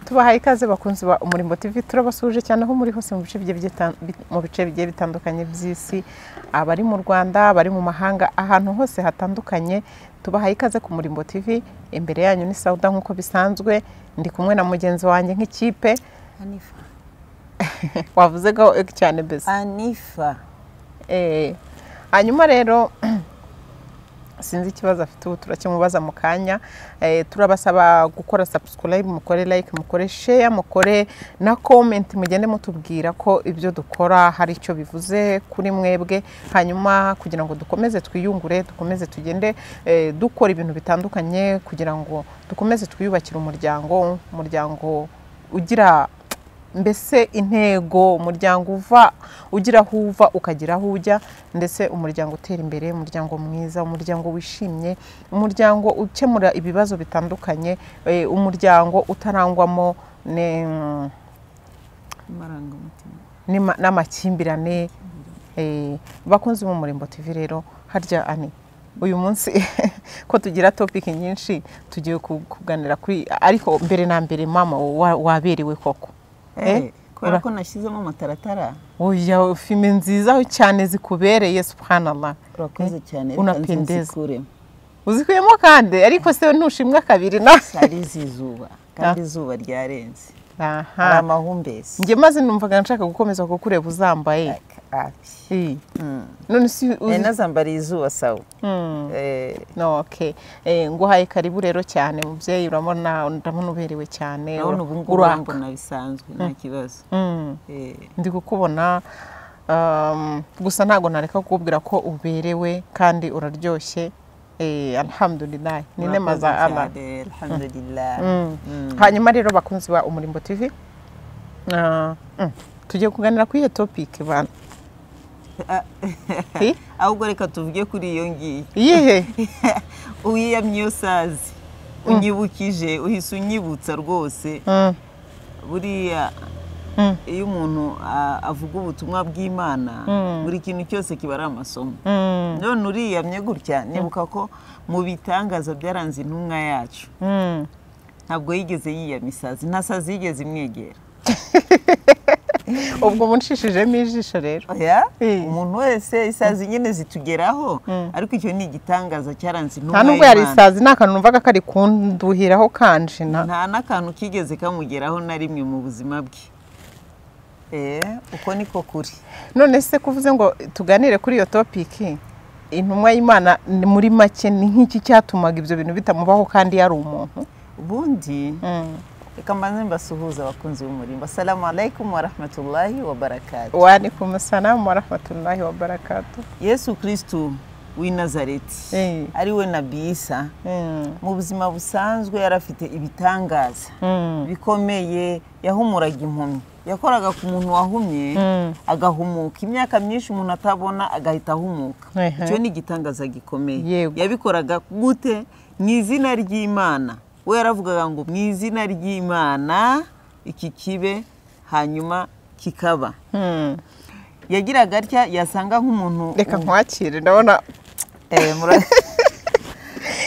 tubahaye ikaze bakunzi ba umurimo TV turabasuje cyane aho muri hose mu bice bigiye bita- bi- mu bice bigiye bitandukanye by'isi abari mu Rwanda abari mu mahanga ahantu hose hatandukanye tubahaye ikaze ku murimbo TV imbere yanyu ni Sauda nk'uko bisanzwe ndi kumwe na mugenzi wanjye nk'ikipe Anifa. wavuze ko cyane mbese Anifa. Eh, hanyuma rero sinzi ikibazo afite ubu turakimubaza mu kanya Eh, turabasaba gukora subscribe mukore like mukore share mukore na comment mugende mutubwira ko ibyo dukora hari icyo bivuze kuri mwebwe hanyuma kugira ngo dukomeze twiyungure dukomeze tugende eh, dukora ibintu bitandukanye kugira ngo dukomeze twiyubakire umuryango umuryango ugira mbese intego umuryango uva ugira aho uva ukagira aho ujya ndetse umuryango utera imbere umuryango mwiza umuryango wishimye umuryango ukemura ibibazo bitandukanye eh, umuryango utarangwamo ne- Amarangamutima. n'ima- n'amakimbirane eh, bakunzi mu murimbo tv rero harya ani uyu munsi ko tugira topic nyinshi tugiye ku- kuganira kuri ariko mbere na mbere mama wa- waberewe koko Eh? Kubera ko nashyizemo amataratara Oya, filime nziza cyane zikubereye subhanallah urakoze cyane reka unapendeza. nzizikuremo. uzikuyemo kandi ariko se ntushimwa kabiri na hari izuba kandi izuba ryarenze hari aha amahumbezi njye maze numvaga nshaka gukomeza kukureba uzambaye Eh, none si uzi- nazambariye izuba sawa Mm. Eh, no okay Eh, nguhaye karibu rero cyane mubyeyi urabona ndabona uberewe cyane urabona ura- ubu ngubu uraka. urambona bisanzwe nta kibazo Mm. Eh, ndi kukubona um, gusa ntabwo nareka kukubwira ko uberewe kandi uraryoshye Eh, alhamdulillah ni nema za urakoze Allah cyane, alhamdulillah Mm. hanyuma rero bakunzi ba umurimbo tv Ah, mm, tugiye kuganira kuri iyo topic bana Ah, Eh? ahubwo reka tuvuge kuri iyo ngiyo iyihe wiyamye iyo sazi unyibukije uhise unyibutsa rwose Mm, buriya Mm. iyo umuntu a- avuga ubutumwa bw'imana buri kintu cyose kiba ari amasomo mm, none uriyamye gutya nibuka ko mu bitangaza byaranze intumwa yacu mm. ntabwo yigeze yiyama isazi nta sazi yigeze imwegera ubwo munshishijemo ijisho rero oya Eh. umuntu wese isazi nyine zitugeraho ariko icyo ni igitangaza cyaranze intumwa nta nubwo yari y'Imana. isazi ni akantu numvaga kari kunduhiraho kanjina nta n'akantu kigeze kamugeraho na rimwe mu buzima bwe Eh, uko niko kuri none se kuvuze ngo tuganire kuri iyo topiki intumwa y'imana ni muri make ni nk'iki cyatumaga ibyo bintu bitamubaho kandi yari umuntu ubundi Mm. reka mbanze mbasuhuza abakunzi b'umurimbo assalamu alaikum warahmatullahi wabarakatu waalaikum salamu warahmatullahi wabarakatu yesu kirisitu w'i nazareti Eh. ari we nabisa Mm. mu buzima busanzwe yari afite ibitangaza Mm. bikomeye yahumuraga impumyi yakoraga ku muntu wahumye Mm. agahumuka imyaka myinshi umuntu atabona agahita ahumuka Ehe. icyo ni igitangaza gikomeye Yego. yabikoraga gute mu izina ry'imana we yaravugaga ngo mu izina ry'imana iki kibe hanyuma kikaba Mm. yagiraga atya yasanga nk'umuntu reka nkwakire ndabona Eh, mura-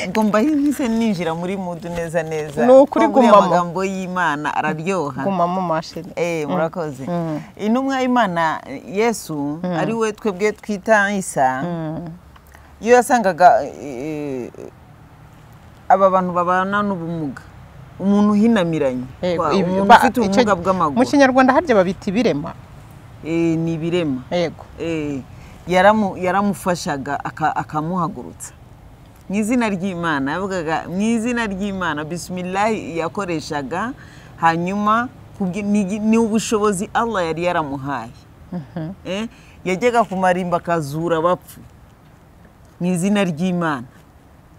ubwo mbahe mpise ninjira muri mudu neza neza Ni ukuri Ko buriya gumamo. amagambo y'imana araryoha guma mu mashini Eh, murakoze Mm. intumwa y'imana eh, yesu ari we twebwe twita isa iyo yasangaga eh, aba bantu babana n'ubumuga umuntu uhinamiranye Eh, Kwa- ibi- umuntu ba- ufite icyo- ubumuga mu bw'amaguru kinyarwanda harya babita ibirema Eh, ni ibirema yego Eh, yaramu- yaramufashaga aka- akamuhagurutsa mu izina ry'imana yavugaga mu izina ry'imana bisimilahi yakoreshaga hanyuma kubwi- ni igi- ni ubushobozi allah yari yaramuhaye Eh, yajyaga ku marimba akazura abapfu mu izina ry'imana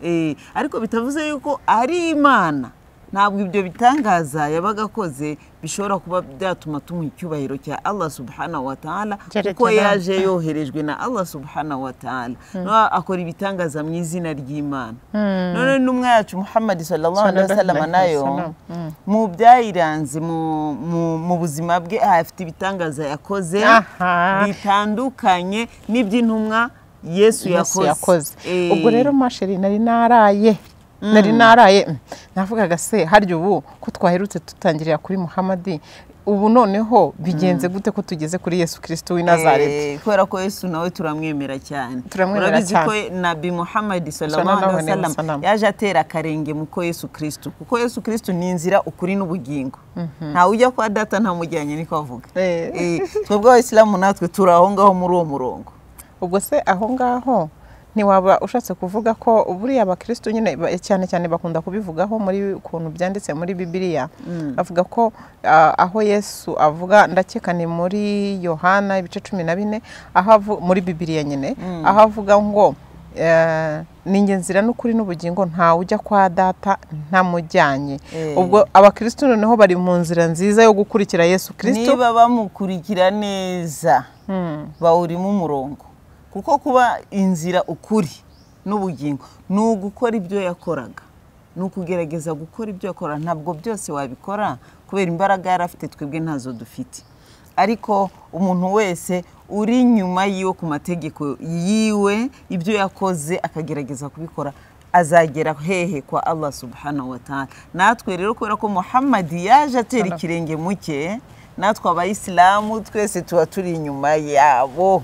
Eh, ariko bitavuze yuko ari imana ntabwo ibyo bitangaza yabaga akoze bishobora kuba byatuma tumuha icyubahiro cya allah subhanahu wa ta'ala Cyane kuko cyane. yaje yoherejwe na allah subhanahu wa ta'ala Noneho akora ibitangaza mu izina ry'imana none n'umwe yacu muhammad sallallahu alaihi wasallam Sallallahu alaihi nayo wasallam. mu byayiranze mu- mu- mu buzima bwe afite ibitangaza yakoze Aha. bitandukanye n'iby'intumwa yesu yesu yakoze yakoze Eh, ubwo rero mashini nari naraye nari naraye mm, navugaga se harya ubu ko twaherutse dutangirira kuri muhamadi ubu noneho bigenze gute ko tugeze kuri yesu kirisito w'i nazareti Eh, kubera ko yesu nawe turamwemera cyane Turamwemera Urabizi cyane. ko nabi muhammadi Sallallahu sallallahu alaihi alaihi wasallam wasallam. yaje atera akarenge mu ko yesu kirisito kuko yesu kirisito ni inzira ukuri n'ubugingo ntawe ujya kwa data ntamujyanye niko avuga Eh. Eh, twebwe abayisilamu natwe turi aho ngaho muri uwo murongo ubwo se aho ngaho ntiwaba ushatse kuvuga ko buriya abakirisitu nyine ba- cyane cyane bakunda kubivugaho muri ukuntu byanditse muri bibiliya bavuga ko ah, aho yesu avuga ndakeka ni muri yohana ibice cumi na bine aho avu- muri bibiliya nyine aho avuga ngo eh, ni njye nzira n'ukuri n'ubugingo ntawe ujya kwa data ntamujyanye Eh. ubwo abakirisitu noneho bari mu nzira nziza yo gukurikira yesu kirisito niba bamukurikira neza bawurimo umurongo kuko kuba inzira ukuri n'ubugingo ni ugukora ibyo yakoraga ni ukugerageza gukora ibyo yakora ntabwo byose wabikora kubera imbaraga yari afite twebwe ntazo dufite ariko umuntu wese uri inyuma yiwe ku mategeko yiwe ibyo yakoze akagerageza kubikora azagera hehe kwa Allah subhanahu wa ta'ala natwe rero kubera ko muhammadi yaje atera ikirenge mu cye natwe abayisilamu twese tuba turi inyuma yabo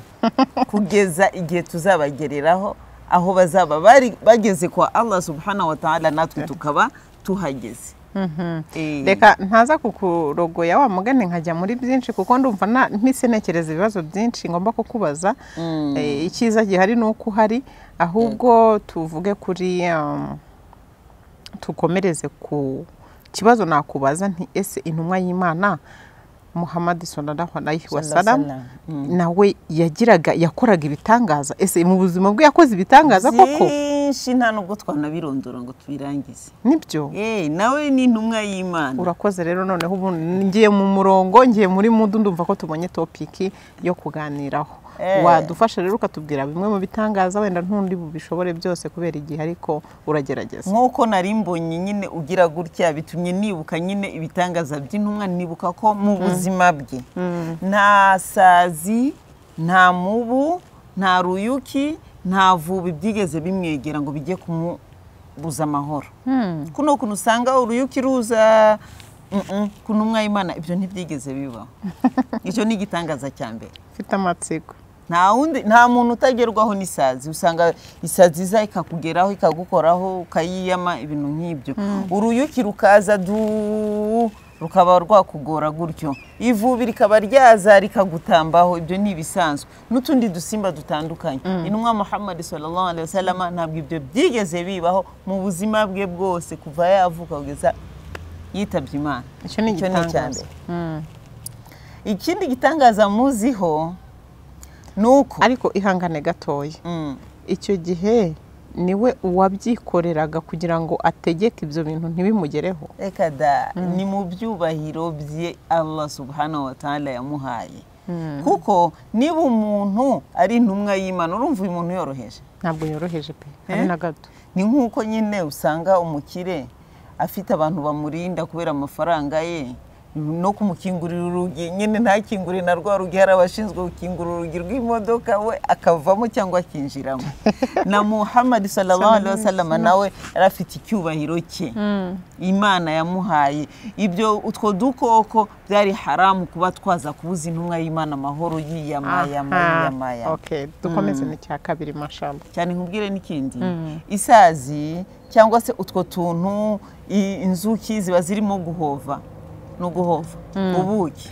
kugeza igihe tuzabagereraho aho bazaba bari bageze kwa Allah subhanahu wa ta'ala natwe tukaba tuhageze Eh, reka ntaza kukurogoya wa mugani nkajya muri byinshi kuko ndumva na- mpise ntekereza ibibazo byinshi ngomba kukubaza Eh, icyiza gihari ni uko uhari ahubwo tuvuge kuri um, tukomereze ku kibazo nakubaza nti ese intumwa y'imana muhammad sallallahu alaihi wasallam Sallallahu nawe yagiraga yakoraga ibitangaza ese mu buzima bwe yakoze ibitangaza koko byinshi nta nubwo twanabirondora ngo tubirangize nibyo Eh, nawe ni intumwa y'imana urakoze rero noneho ubu ngiye mu murongo ngiye muri mudu ndumva ko tubonye topiki yo kuganiraho Eh. wadufasha rero ukatubwira bimwe mu bitangaza wenda ntundi bubishobore byose kubera igihe ariko uragerageza nk'uko nari mbonye nyine ugira gutya bitumye nibuka nyine ibitangaza by'intumwa nibuka ko mu buzima bwe nta sazi nta mubu nta ruyuki nta vuba byigeze bimwegera ngo bijye kumubuza amahoro kuno ukuntu usanga uruyuki ruza mm, mm, ku ntumwa y'imana ibyo ntibyigeze bibaho icyo ni igitangaza cya mbere mfite amatsiko nta wundi nta muntu utagerwaho n'isazi usanga isazi iza ikakugeraho ikagukoraho ukayiyama ibintu nk'ibyo uruyuki rukaza du rukaba rwakugora gutyo ivubi rikaba ryaza rikagutambaho ibyo ni ibisanzwe n'utundi dusimba dutandukanye intumwa muhammad sallallahu alaihi wasallam ntabwo ibyo byigeze bibaho mu buzima bwe bwose kuva yavuka kugeza yitabye imana icyo ni Icyo icya igitangaza mbere. Mm. ikindi gitangaza muziho ni uko ariko ihangane gatoya Mm. icyo gihe niwe uwabyikoreraga kugira ngo ategeke ibyo bintu ntibimugereho reka da ni mu byubahiro bye Allah subhanahu wa ta'ala yamuhaye kuko niba umuntu ari intumwa y'imana urumva uyu muntu yoroheje ntabwo yoroheje pe habe Eh? na gato ni nk'uko nyine usanga umukire afite abantu bamurinda kubera amafaranga ye no kumukingurira urugi nyine ntakingure na rwa rugi hari abashinzwe gukingura urugi rw'imodoka we akavamo cyangwa akinjiramo na muhammad sallallahu alaihi wasallam nawe yari afite icyubahiro cye imana yamuhaye ibyo utwo dukoko byari haramu kuba twaza kubuza intumwa y'imana amahoro yiyama yama Aha. yiyama yama Okay, dukomeze n'icya kabiri mashamba cyane nkubwire n'ikindi isazi cyangwa se utwo tuntu i- inzuki ziba zirimo guhova no guhova ubuki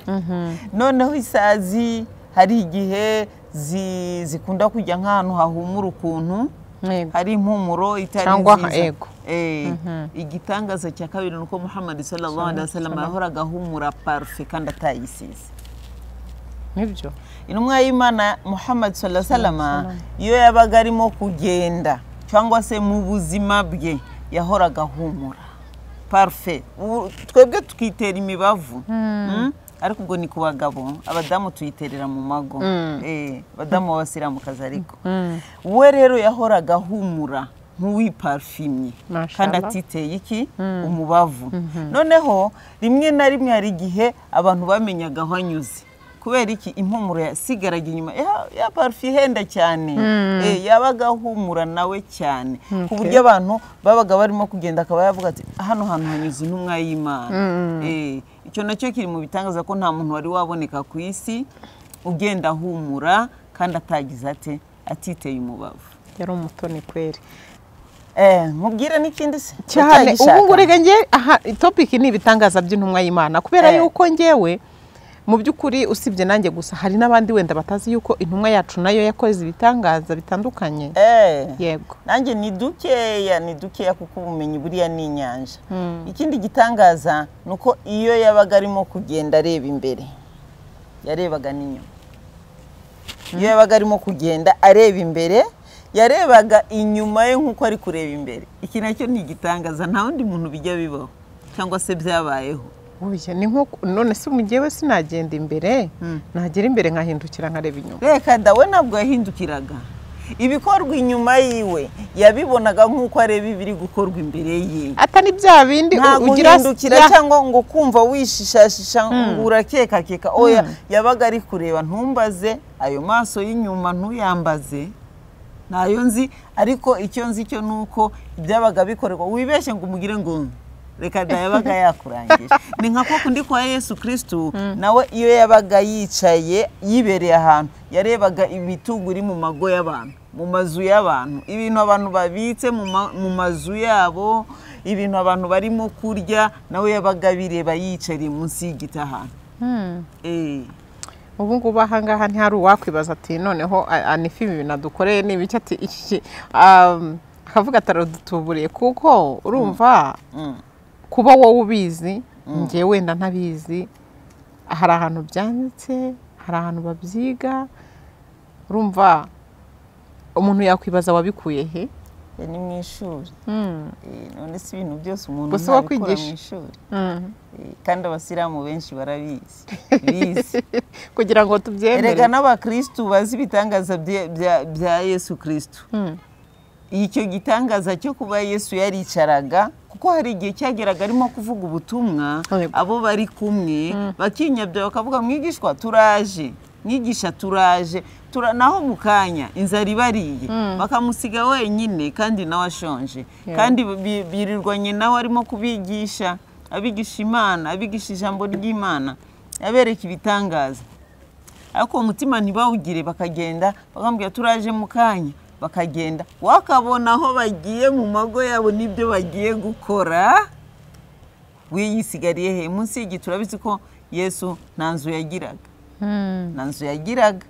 noneho isazi hari igihe zi- zikunda kujya nk'ahantu hahumura ukuntu Yego. hari impumuro itari Cyangwa nziza yego. Eh, igitangaza cya kabiri ni uko muhammad sallallahu alaihi wasallam yahoraga ahumura parufe kandi atayisize nibyo intumwa y'imana muhammad sallallahu salama iyo yabaga arimo kugenda cyangwa se mu buzima bwe yahoraga ahumura parufe Ubu twebwe tukitera imibavu Mm? ariko ubwo ni ku bagabo abadamu tuyiterera mu mago Eh, abadamu b'abasiramukazi ariko we rero yahoraga ahumura nk'uwiparfimye Mashallah. kandi atiteye iki umubavu noneho rimwe na rimwe hari igihe abantu bamenyaga aho anyuze kubera iki impumuro yasigaraga inyuma ya- ya parufe ihenda cyane Eh, yabaga ahumura nawe cyane ku buryo abantu babaga barimo kugenda akaba yavuga ati hano hantu hanyuze intumwa y'imana Eh, icyo nacyo kiri mu bitangaza ko nta muntu wari waboneka ku isi ugenda ahumura kandi atagize ate atiteye umubavu yari umutoni kweri Eh, nkubwire n'ikindi se cyane utagishaka. ubu ngurega njye aha topiki ni ibitangaza by'intumwa y'imana kubera Eh. yuko ngewe mu by'ukuri usibye nanjye gusa hari n'abandi wenda batazi yuko intumwa yacu nayo yakoze ibitangaza bitandukanye Eh. yego nanjye ni dukeya ni dukeya kuko ubumenyi buriya ni inyanja ikindi gitangaza ni uko iyo yabaga arimo kugenda areba imbere yarebaga n'inyuma iyo yabaga arimo kugenda areba imbere yarebaga inyuma ye nk'uko ari kureba imbere iki nacyo ni igitangaza nta wundi muntu bijya bibaho cyangwa se byabayeho Oya, ni nko none se umujyewe sinagenda imbere nagera imbere nkahindukira nkareba inyuma reka dawe ntabwo yahindukiraga ibikorwa inyuma yiwe yabibonaga nk'uko areba ibiri gukorwa imbere ye ata ni bya bindi nta u- ugira guhindukira ya- cyangwa ngo kumva wishishashisha ngo urakekakeka oya yabaga ari kureba ntumbaze ayo maso y'inyuma ntuyambaze ntayo nzi ariko icyo nzi cyo ni uko byabaga bikorerwa wibeshye ngo umugire ngo reka da yabaga yakurangije ni nka kwa kundi kwa yesu kirisitu nawe iyo yabaga yicaye yibereye ahantu yarebaga ibitugu iri mu mago y'abantu mu mazu y'abantu ibintu abantu babitse mu ma- mu mazu yabo ibintu abantu barimo kurya nawe yabaga abireba yicariye munsi y'igiti ahantu Eh. ubu ngubu ahangaha ntihari uwakwibaza ati noneho a- anifi ibi binadukoreye ni ibiki ati iki um, akavuga ati aradutuburiye kuko urumva kuba wowe ubizi njye wenda ntabizi hari ahantu byanditse hari ahantu babyiga urumva umuntu yakwibaza wabikuye he Ya ni mu ishuri Eh, none si ibintu byose umuntu Gusa uwo ntabikura mu kwigisha. ishuri Eh, kandi abasilamu benshi barabizi bizi kugira ngo erega tubyemere n'abakirisitu bazi ibitangaza bye- bya- bya yesu kirisitu icyo gitangaza cyo kuba yesu yaricaraga kuko hari igihe cyageraga arimo kuvuga ubutumwa Yego. abo bari kumwe bakinyabya bakavuga mwigishwa turaje mwigisha turaje tura naho mu kanya inzara ibariye bakamusiga wenyine kandi nawe ashonje kandi bi- birirwanye nawe arimo kubigisha abigisha imana abigisha ijambo ry'imana abereka ibitangaza ariko uwo mutima ntibawugire bakagenda bakambwira turaje mu kanya bakagenda wakabona aho bagiye mu mago yabo n'ibyo bagiye gukora wiyisigariye he munsi y'igiti urabizi ko yesu nta nzu yagiraga nta nzu yagiraga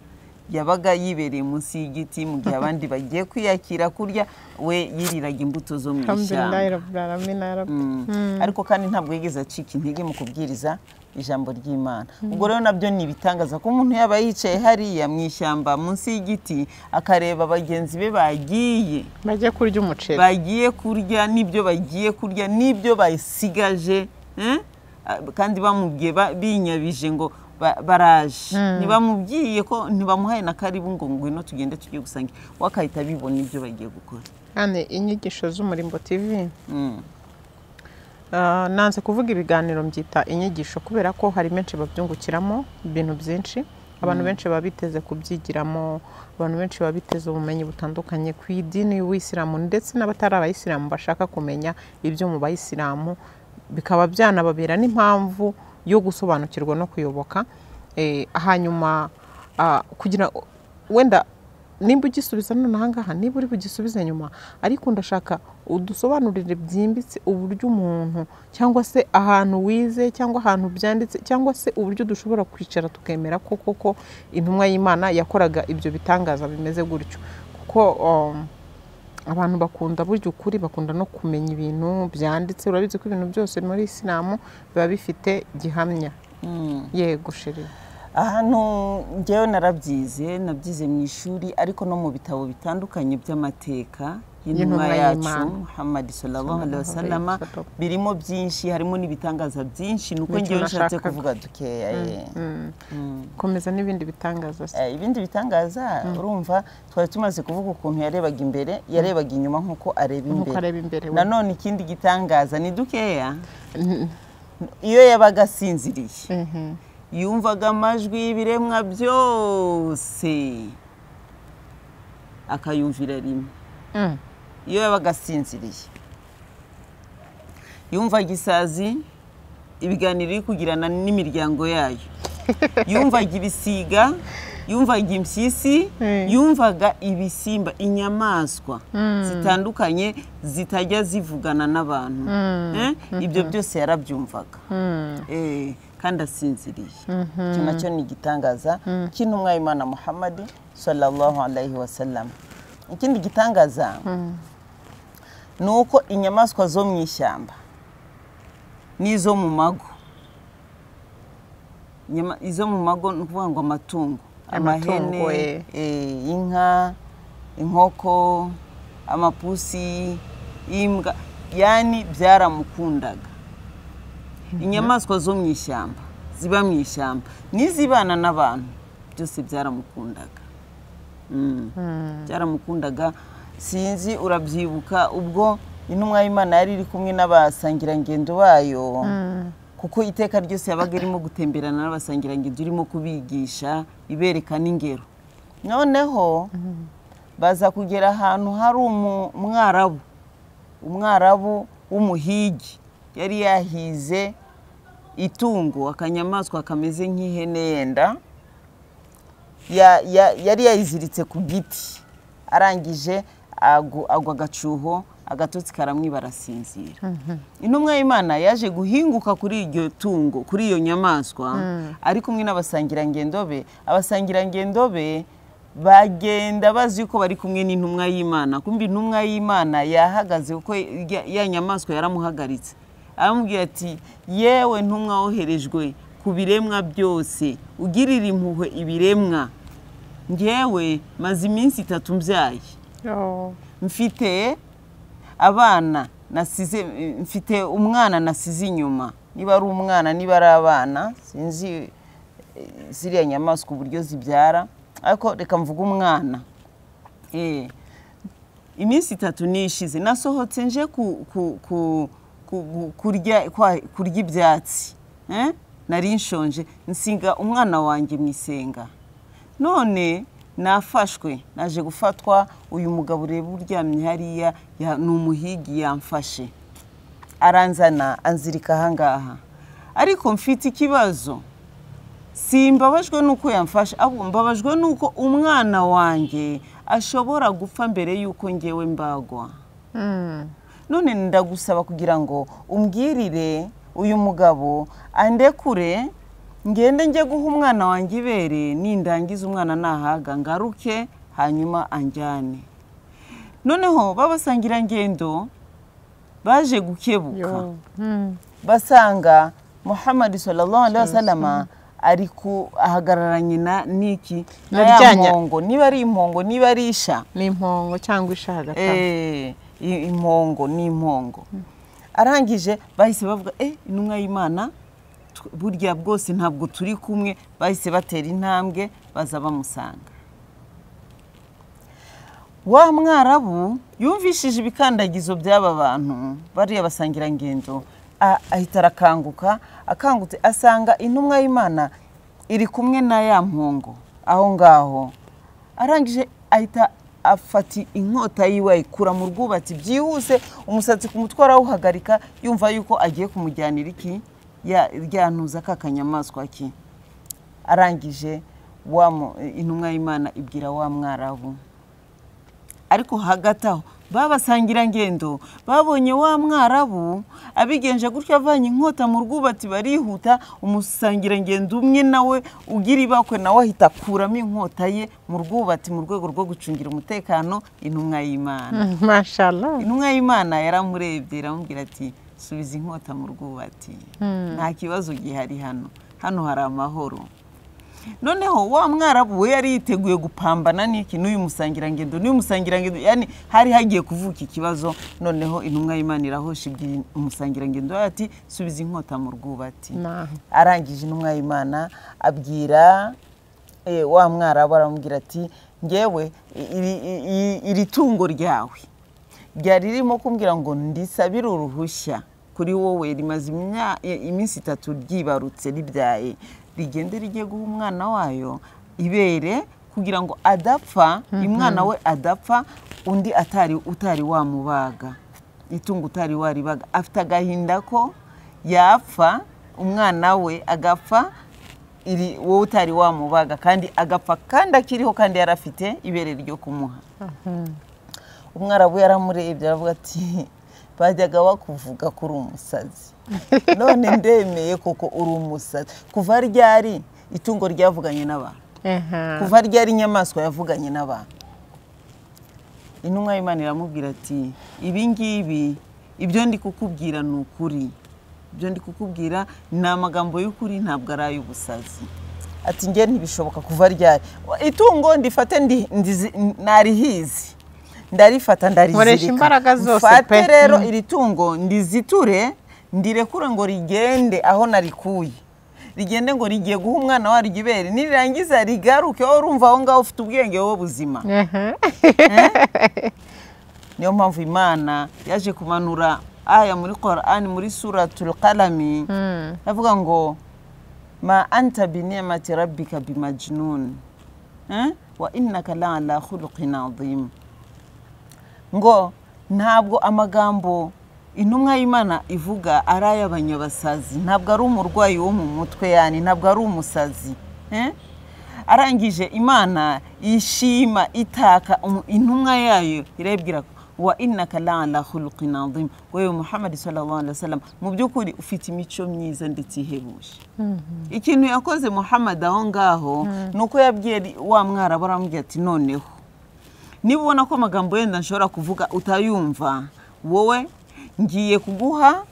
yabaga yibereye munsi y'igiti mu gihe abandi bagiye kwiyakira kurya we yiriraga imbuto zo mu ishyamba Alhamdulillah, Rabbil Alamin, ya Rabbi. ariko kandi ntabwo yigeze acika intege mu kubwiriza ijambo ry'imana ubwo rero nabyo ni ibitangaza ko umuntu yaba yicaye hariya mu ishyamba munsi y'igiti akareba bagenzi be bagiye bajye kurya umuceri bagiye kurya n'ibyo bagiye kurya n'ibyo basigaje eh? Ah, kandi bamubwiye ba- binyabije ngo ba- baraje ntibamubwiye ko ntibamuhaye na karibu ngo ngwino tugende tujye gusangira we akahita bibona ibyo bagiye gukora kandi inyigisho z'umurimbo tv Mm. Ah, nanze kuvuga ibiganiro mbyita inyigisho kubera ko hari menshi babyungukiramo ibintu byinshi abantu benshi baba biteze kubyigiramo abantu benshi baba biteze ubumenyi butandukanye ku idini y'ubuyisilamu ndetse n'abatari abayisilamu bashaka kumenya ibyo mu bayisilamu bikaba byanababera n'impamvu yo gusobanukirwa no kuyoboka Eh, hanyuma ah, kugira wenda nimba ugisubiza none ahangaha niba uri bugisubize nyuma ariko ndashaka udusobanurire byimbitse uburyo umuntu cyangwa se ahantu wize cyangwa ahantu byanditse cyangwa se uburyo dushobora kwicara tukemera ko koko intumwa y'imana yakoraga ibyo bitangaza bimeze gutyo kuko um, abantu bakunda burya ukuri bakunda no kumenya ibintu byanditse urabizi ko ibintu byose muri isilamu biba bifite gihamya yego sheri ahantu ngewe narabyize nabyize mu ishuri ariko no mu bitabo bitandukanye by'amateka y'intumwa Y'intumwa yacu y'Imana. muhammad sallallahu alaihi wasallam Sallallahu alaihi wasallam. birimo byinshi harimo n'ibitangaza byinshi ni uko Nicyo ngewe nshatse nashakaga. kuvuga dukeya ye. komeza n'ibindi bitangaza se. Eh, ibindi bitangaza urumva twari tumaze kuvuga ukuntu yarebaga imbere yarebaga inyuma nk'uko areba Nk'uko imbere areba imbere, we. nanone ikindi gitangaza ni dukeya iyo yabaga asinziriye yumvaga amajwi y'ibiremwa byose akayumvira rimwe Mm. iyo yabaga asinziriye yumvaga isazi ibiganiro iri kugirana n'imiryango yayo yumvaga ibisiga yumvaga impyisi Mm. yumvaga ibisimba inyamaswa zitandukanye zitajya zivugana n'abantu Eh, ibyo byose yarabyumvaga Eh, kandi asinziriye icyo nacyo ni igitangaza cy'intumwa y'imana muhammadi sallallahu alayhi wasallam ikindi gitangaza ni uko inyamaswa zo mu ishyamba n'izo mu mago Inyama- izo mu mago ni ukuvuga ngo amatungo Amatungo, amahene eh, inka inkoko amapusi imbwa yani byaramukundaga inyamaswa zo mu ishyamba ziba mu ishyamba n'izibana n'abantu byose byaramukundaga Mm. byaramukundaga sinzi urabyibuka ubwo intumwa y'imana yari iri kumwe n'abasangirangendo bayo kuko iteka ryose yabaga irimo gutemberana n'abasangirangendo irimo kubigisha ibereka n'ingero noneho baza kugera ahantu hari umu- umwarabu umwarabu w'umuhigi yari yahize itungo akanyamaswa kameze nk'ihene yenda ya- ya- yari yayiziritse ku giti arangije agu- agwa agacuho agatotsi karamwiba arasinzira intumwa y'imana yaje guhinguka kuri iryo tungo kuri iyo nyamaswa ari kumwe n'abasangirangendo be abasangirangendo be bagenda bazi ko bari kumwe n'intumwa y'imana kumva intumwa y'imana yahagaze kuko ya- ya nyamaswa yaramuhagaritse aramubwira ati yewe ntumwa woherejwe ku biremwa byose ugirira impuhwe ibiremwa ngewe maze iminsi itatu mbyaye Oh. mfite abana nasize mfite umwana nasize inyuma niba ari umwana niba ari abana sinzi eh, ziriya nyamaswa uburyo zibyara ariko reka mvuge umwana Eh, iminsi itatu nishize nasohotse nje ku- ku- ku- ku- ku- kurya kwa- kurya ibyatsi Eh, nari nshonje nsinga umwana wanjye mu isenga none nafashwe naje gufatwa uyu mugabo ureba uryamye hariya ya- ni umuhigi yamfashe aranzana anzirika ahangaha ariko mfite ikibazo simbabajwe n'uko yamfashe ahubwo mbabajwe n'uko umwana wanjye ashobora gupfa mbere y'uko ngewe mbagwa Mm. none ndagusaba kugira ngo umbwirire uyu mugabo andekure ngende njye guha umwana wanjye ibere nindangiza umwana nahaga ngaruke hanyuma anjyane noneho babasangirangendo baje gukebuka Yo. Mm. basanga muhammad sallallahu alaihi wasallama ari ku ahagararanye na niki na ya Naryanya. mpongo niba ari impongo niba ari isha ni impongo cyangwa isha hagati aho. Eh, i- impongo ni impongo arangije bahise bavuga eh intumwa y'imana tw- burya bwose ntabwo turi kumwe bahise batera intambwe baza bamusanga wa mwarabu yumvishije ibikandagizo by'aba bantu bariya basangirangendo a- ahita arakanguka akangutse asanga intumwa y'imana iri kumwe na ya mpongo aho ngaho arangije ahita afata inkota yiwe ayikura mu rwubatsi byihuse umusatsi ku mutwe arawuhagarika yumva yuko agiye kumujyanira iki ya- ryantuza ka kanyamaswa ke arangije wa mu- intumwa y'imana ibwira wa mwarabu ariko hagati aho babasangirangendo babonye wa mwarabu abigenje gutyo avanye inkota mu rwubati barihuta umusangirangendo umwe nawe ugira ibakwe nawe ahita akuramo inkota ye mu rwubati mu rwego rwo gucungira umutekano intumwa y'imana Mm, mashallah intumwa y'imana yaramurebye iramubwira ati subiza inkota mu rwubati nta kibazo gihari hano hano hari amahoro noneho wa mwarabu we yari yiteguye gupambana n'iki n'uyu musangirangendo n'uyu musangirangendo yani hari hagiye kuvuka ikibazo noneho intumwa y'imana irahosha ibwira umusangirangendo we ati subiza inkota mu rwubati Naho. arangije intumwa y'imana abwira eh, wa mwarabu aramubwira ati ngewe iri- iri- iri tungo ryawe ryari ririmo kumbwira ngo ndisabire uruhushya kuri wowe rimaze imya- iminsi itatu ryibarutse ribyaye rigende rigiye guha umwana wayo ibere kugira ngo adapfa umwana we adapfa undi atari utari wamubaga itungo utari waribaga afite agahinda ko yapfa umwana we agapfa iri wowe utari wamubaga kandi agapfa kandi akiriho kandi yari afite ibere ryo kumuha umwarabu yaramurebye aravuga ati bajyaga bakuvuga ko uri umusazi none ndemeye kuko uri umusazi kuva ryari itungo ryavuganye n'abantu kuva ryari inyamaswa yavuganye n'abantu intumwa y'imana iramubwira ati ibi ngibi ibyo ndi kukubwira ni ukuri ibyo ndi kukubwira ni amagambo y'ukuri ntabwo ari ay'ubusazi ati njye ntibishoboka kuva ryari itungo ndifate narihizi ndarifata ndarizirika Nkoresha imbaraga zose mfate pe. rero iri tungo ndiziture ndirekure ngo rigende aho narikuye rigende ngo rigiye guha umwana waryo ibere nirirangiza rigaruke wowe urumva aho ngaho ufite ubwenge wowe buzima niyo mpamvu imana yaje kumanura aya muri korani muri suratul kalami avuga ngo ma anta biniyamati rabbika bimajnun Eh? wa innaka la ala khuluqin adhim ngo ntabwo amagambo intumwa y'imana ivuga ari ay'abanyabasazi ntabwo ari umurwayi wo mu mutwe yani ntabwo ari umusazi eh? arangije imana yishima itaka umu- intumwa yayo irabwira ko, wa innaka la ala khuluqin adhim wewe muhammad sallallahu alaihi wasallam mu by'ukuri ufite imico myiza ndetse ihebuje ikintu yakoze muhammad aho ngaho ni uko yabwiye wa mwarabu aramubwira ati noneho niba ubona ko amagambo yenda nshobora kuvuga utayumva wowe ngiye kuguha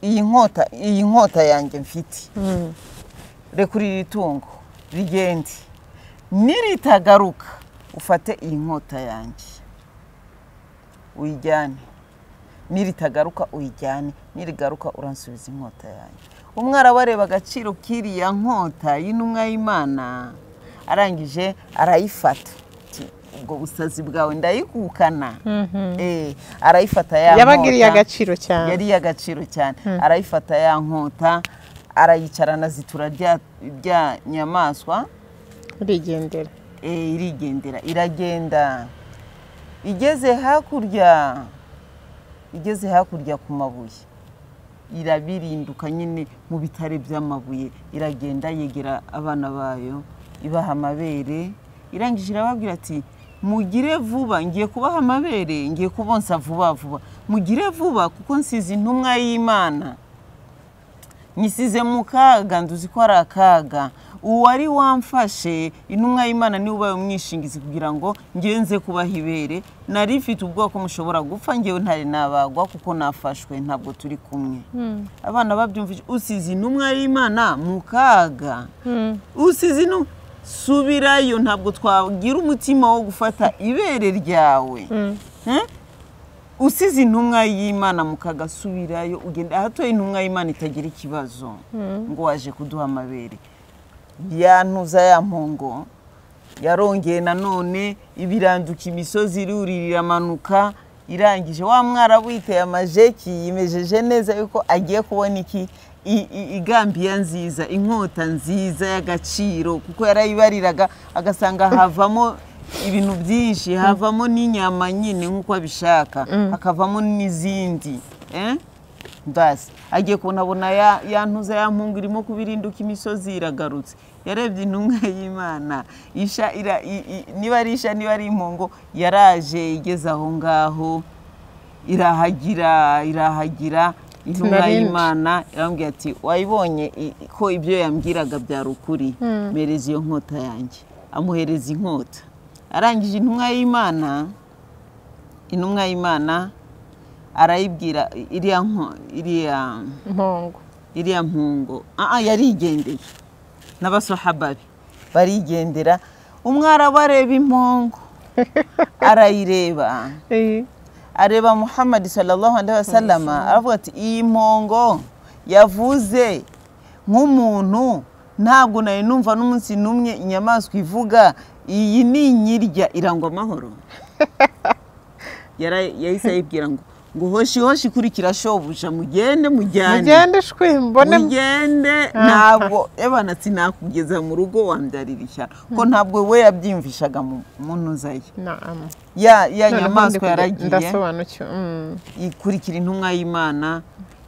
iyi nkota iyi nkota yanjye mfite rekura iri tungo rigende niritagaruka ufate iyi nkota yanjye uyijyane niritagaruka uyijyane nirigaruka uransubiza inkota yanjye umwarabu areba agaciro k'iriya nkota y'intumwa y'imana arangije arayifata Ati, ubwo busazi bwawe ndayikukana Eh, arayifata ya yabagiriye nkota agaciro cyane yari iy'agaciro cyane arayifata ya nkota arayicarana zitura rya rya nyamaswa urigendera eh, irigendera iragenda igeze hakurya igeze hakurya ku mabuye irabirinduka nyine mu bitare by'amabuye iragenda yegera abana bayo ibaha amabere irangije irababwira ati mugire vuba ngiye kubaha amabere ngiye kubonsa vuba vuba mugire vuba kuko nsize intumwa y'imana nyisize mu kaga nduzi ko ari akaga uwari wamfashe intumwa y'imana niwe ubaye umwishingizi kugira ngo ngenze kubaha ibere nari mfite ubwoko mushobora gupfa ngewe ntari nabagwa kuko nafashwe ntabwo turi kumwe abana babyumvise usize intumwa y'imana mu kaga usize intumwa subirayo ntabwo twagira umutima wo gufata ibere ryawe Eh? usize intumwa y'imana mu kaga subirayo ugenda ahatoye intumwa y'imana itagira ikibazo ngo waje kuduha amabere ya ntuza ya mpongo yarongeye nanone ibiranduka imisozi irurira iramanuka irangije wa mwarabu yiteye amajeki yimejeje neza yuko agiye kubona iki I- i- igambiya nziza inkota nziza y'agaciro kuko yarayibariraga agasanga havamo ibintu byinshi havamo n'inyama nyine nk'uko abishaka hakavamo n'izindi eh? basi agiye kunabona ya ya ntuza ya mpungu irimo kubirinduka imisozi iragarutse yarebye intumwa y'imana isha ira- i- i- niba ari isha niba ari impongo yaraje igeze aho ngaho irahagira irahagira intumwa Sinarinje. y'imana irambwira ati wayibonye i- i- ko ibyo yambwiraga byari ukuri mpereza iyo nkota yanjye amuhereza inkota arangije intumwa y'imana intumwa y'imana arayibwira iriya nko- iriya mpongo iriya mpungo ah ah, yarigendeye n'abasohaba be barigendera umwarabu areba impongo arayireba Eh, areba muhammad sallallahu alaihi wasallama aravuga ati iyi mpongo yavuze nk'umuntu ntabwo nari numva n'umunsi n'umwe inyamaswa ivuga iyi ni inyirya irangwa amahoro Yara- yahise ayibwira ngo ngo hoshi hoshi kurikira shobuja mugende mujyane mugende shwi mbone mugende ntabwo ebana sinakugeza mu rugo wambyarira ishyano ko ntabwo we yabyiyumvishaga mu mu ntuza ye Naam. ya Noneho ya ndi nyamaswa kuge- yaragiye ndasobanukiwe Mm. ikurikira intumwa y'imana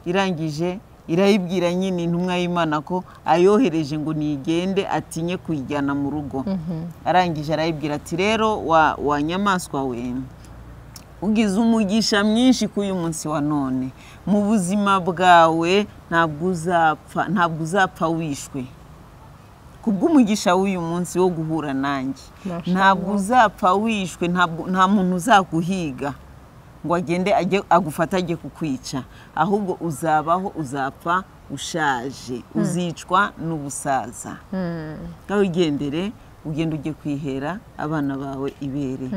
irangije irayibwira nyine intumwa y'imana ko ayohereje ngo nigende atinye kuyijyana mu rugo arangije arayibwira ati rero wa wa nyamaswa we ugize umugisha mwinshi k'uyu munsi wa none mu buzima bwawe ntabwo uzapfa ntabwo uzapfa wishwe kubw'umugisha w'uyu munsi wo guhura nanjye Masha ntabwo uzapfa wishwe ntabwo nta muntu uzaguhiga ngo agende ajye agufate ajye kukwica ahubwo uzabaho uzapfa ushaje uzicwa n'ubusaza ngaho ugendere ugenda ujye kwihera abana bawe ibere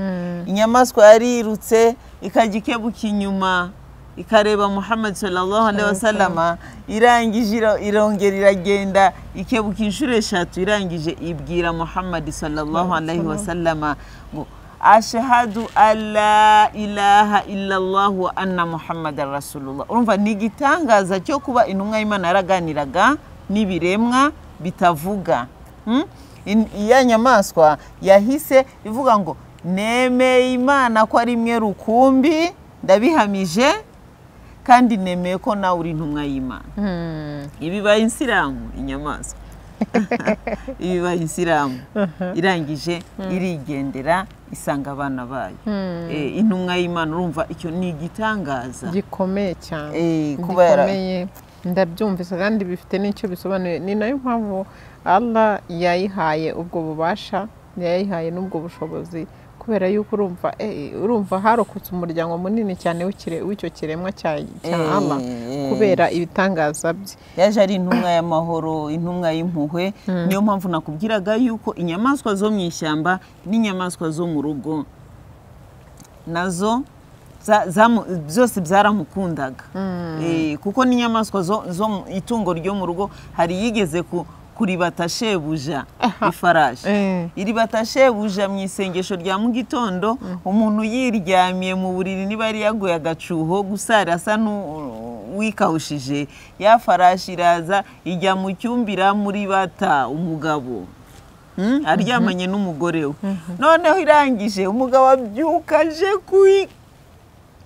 inyamaswa yarirutse ikajya ikebuka inyuma ikareba muhammad sallallahu alaihi wasallama irangije iro- irongera iragenda ikebuka inshuro eshatu irangije ibwira muhammad sallallahu alaihi wasallama ngo ashahadu alla ilaha illallah wa anna muhammad rasulullah urumva ni igitangaza cyo kuba intumwa y'imana yaraganiraga n'ibiremwa bitavuga Mm? In- iya nyamaswa yahise ivuga ngo nemeye imana ko ari imwe rukumbi ndabihamije kandi nemeye ko nawe uri intumwa y'imana Mm. ibibaye insilamu inyamaswa ibibaye insilamu irangije irigendera isanga abana bayo Eh, intumwa y'imana urumva icyo ni igitangaza gikomeye cyane Eh, kuba yara- gikomeye ndabyumvise kandi bifite n'icyo bisobanuye ni nayo mpamvu allah yayihaye ubwo bubasha yayihaye n'ubwo bushobozi kubera yuko urumva eh, urumva harokotse umuryango munini cyane w'ikire- w'icyo kiremwa cya cya Eh. allah kubera ibitangaza bye yaje ari intumwa y'amahoro intumwa y'impuhwe niyo mpamvu nakubwiraga yuko inyamaswa zo mu ishyamba n'inyamaswa zo mu rugo nazo za- zamu- byose byaramukundaga Eh, kuko n'inyamaswa zo zo mu itungo ryo mu rugo hari iyigeze ku- kuribata shebuja ifarashi Eh. iribata shebuja mu isengesho rya mu gitondo umuntu yiryamiye mu buriri niba yari yaguye agacuho gusa arasa n'uwikawushije ya farashi iraza ijya mu cyumba iramuribata umugabo Mm? aryamanye n'umugore we noneho irangije umugabo abyukaje kuyi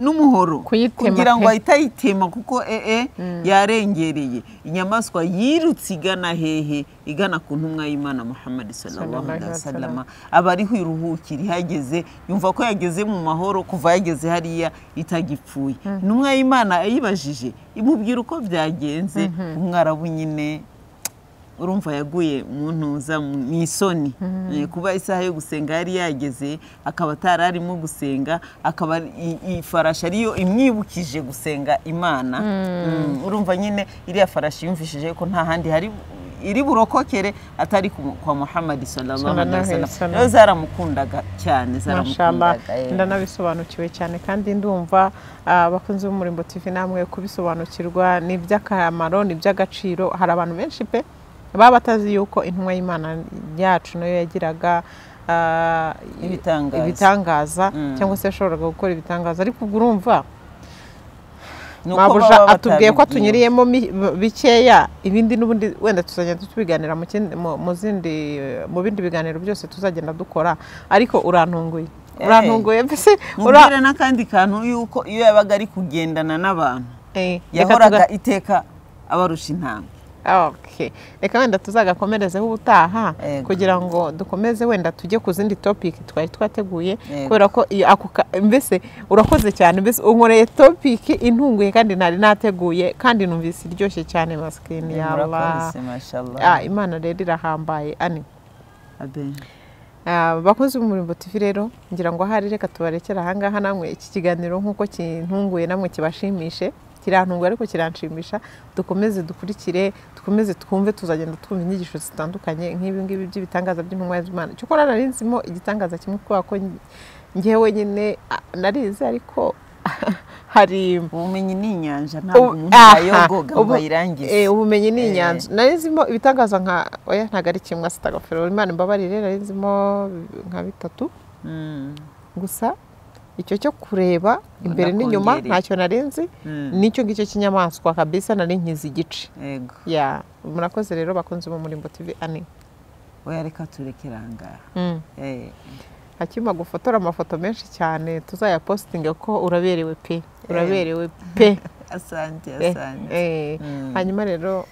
n'umuhoro Kuyitema kugira ngo pe. ahite ayitema kuko ee yarengereye inyamaswa yirutse igana hehe igana ku ntumwa y'imana muhammad sallallahu alaihi wasallam aba ariho iruhukira ihageze yumva ko yageze mu mahoro kuva yageze hariya itagipfuye intumwa y'imana yayibajije imubwira uko byagenze umwarabu nyine urumva yaguye mu ntuza mu mu isoni Eh, kuba isaha yo gusenga yari yageze akaba atari arimo gusenga akaba ari- i- iyi farashi ariyo imwibukije gusenga imana Mm, urumva nyine iriya farashi yumvishije ko nta handi hari iri burokokere atari ku mu- kwa muhammadi sallallahu alaihi Sallallahu alaihi wasallam wasallam. rero zaramukundaga cyane Mashallah zaramukundaga eh. ndanabisobanukiwe cyane kandi ndumva ah, abakunzi b'umurimbo TV namwe kubisobanukirwa ni iby'akamaro ni iby'agaciro hari abantu benshi pe baba batazi yuko intumwa y'imana yacu nayo yagiraga ah, Ibitangaza. ibitangaza cyangwa se yashoboraga gukora ibitangaza ariko ubwo urumva Ni uko mabuja baba atubwiye ko batabigiye. tunyuriyemo mi- bikeya ibindi n'ubundi wenda tuzagenda tubiganira mu kindi- mu- mu zindi mu bindi biganiro byose tuzagenda dukora ariko urantunguye Eh. urantunguye mbese ura- mubwire n'akandi kantu yuko iyo yabaga ari kugendana n'abantu Eh, reka yahoraga iteka abarusha intambwe tuga- okay. reka wenda tuzagakomerezeho ubutaha Yego. kugira ngo dukomeze wenda tujye ku zindi topic twari twateguye Yego. kubera ko iyo ako ka- mbese urakoze cyane mbese unkoreye topic intunguye kandi ntari nateguye kandi numvise iryoshye cyane masikini yawe murakoze mashallah Ah, imana rero irahambaye ani amen Ah, bakunzi b'umurimbo tv rero ngira ngo ahari reka tubarekera ahangaha namwe iki kiganiro nk'uko kintunguye namwe kibashimishe kirantunguye ariko kiranshimisha dukomeze dukurikire dukomeze twumve tuzagenda twumva inyigisho zitandukanye nk'ibi ngibi by'ibitangaza by'intumwa y'imana cyokora nari nzimo igitangaza kimwe kubera ko njyewe wenyine ah, narize ariko hari ubumenyi ni inyanja ntabwo Ubu- umuntu aha, yayogoga ngo ubu- ayirangize eh, ubumenyi ni inyanza nari nzimo ibitangaza nka oya ntabwo ari kimwe asitagafero imana imbabarire nari nzimo nka bitatu Mm. gusa icyo cyo kureba imbere n'inyuma kongereye. ntacyo narenzi n'icyo ngicyo cy'inyamaswa kabisa nari nkizi igice yego ya murakoze rero bakunze bo muri mbo tivi ani oya reka turekera aha ngaha Mm. Eh, akima gufotora amafoto menshi cyane tuzayapositinge ko uraberewe pe uraberewe pe asante Eh, asante eh. Mm. hanyuma rero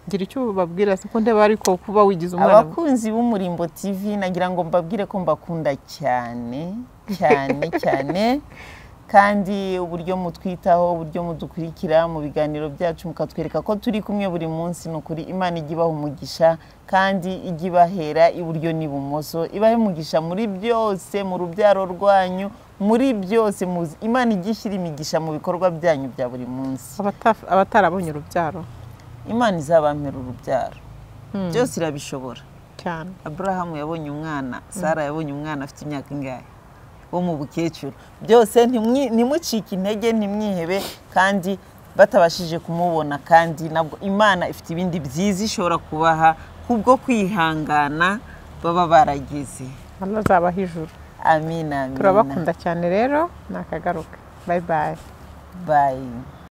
ngira icyo ubabwira siko ndeba ariko kuba wigize umwana abakunzi b'umurimbo tv nagira ngo mbabwire ko mbakunda cyane cyane cyane kandi uburyo mutwitaho uburyo mudukurikira mu biganiro byacu mukatwereka ko turi kumwe buri munsi ni ukuri imana ijya ibaha umugisha kandi ijya ibahera iburyo n'ibumoso ibahe umugisha muri byose mu rubyaro rwanyu muri byose muzi- imana ijya ishyira imigisha mu bikorwa byanyu bya buri munsi abata- abatarabonye urubyaro imana izabampera urubyaro Mm. byose irabishobora cyane aburahamu yabonye umwana sara yabonye umwana afite imyaka ingahe wo mu bukecuru byose ntimwi- ntimucike intege ntimwihebe kandi batabashije kumubona kandi nabwo imana ifite ibindi byiza ishobora kubaha kubwo kwihangana baba baragize azabaho ijuru amina amina turabakunda cyane rero nakagaruka bayi bayi bayi